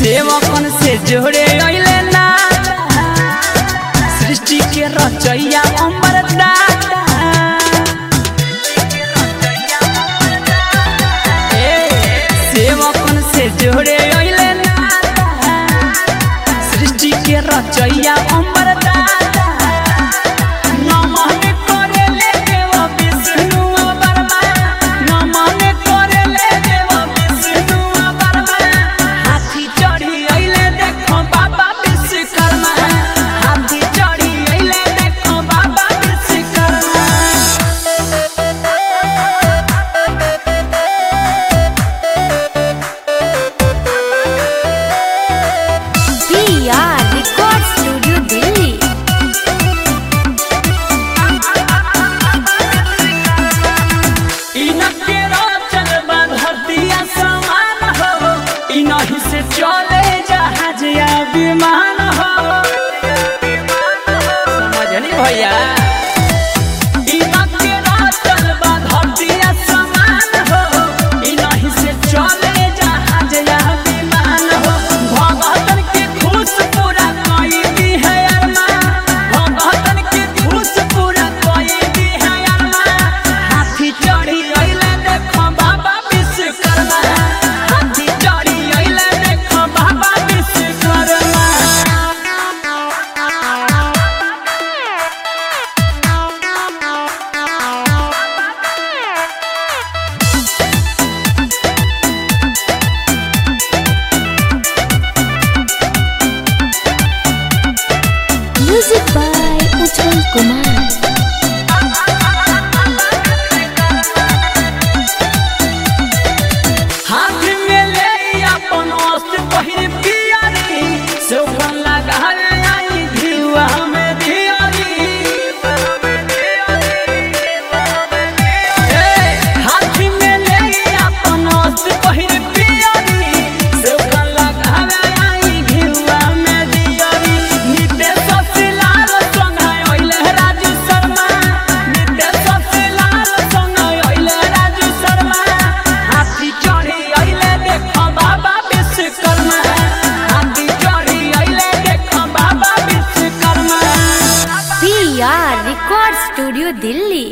सेवकन से जोड़े अइले ना सृष्टि के रचैया अमर दाता ए, सेवकन से जोड़े अइले ना सृष्टि के रचैया अमर दाता नमन करेले देव विष्णु वर्मा नमन करेले देव विष्णु वर्मा हाथी चढ़ी अइले देखो बाबा विश्वकर्मा हाथी चढ़ी अइले देखो बाबा Vishwakarma PR Record Studio Delhi. इनके रोचन बधतिया समान हो इनही से चले जहाज या विमान हो समझली भैया इनके रोचन बधतिया समान हो इनही से चले जहाज या विमान हो भगतन के खुश पूरा कोई भी है अरमान भगतन के खुश पूरा कोई भी है अरमान हाथी चढ़ी अइले देखो बाबा विश्वकर्मा हाथी चढ़ी अइले देखो बाबा Vishwakarma Music by Ujjwal Kumar. हाथ में ले अपन अस्त्र पहिर पियारी सौगन लगाल आई धिवा में धियारी ए, हाथ में ले अपन अस्त्र पहिर पियारी सौगन लगाल आई धिवा में धियारी नितेश सिलाल संघाय ओइले राजू शर्मा नितेश सिलाल संघाय ओइले राजू शर्मा हाथी चढ़ी अइले देखो बाबा विश्वकर्मा हाथी चढ़ी अइले देखो बाबा Vishwakarma PR Record Studio Delhi.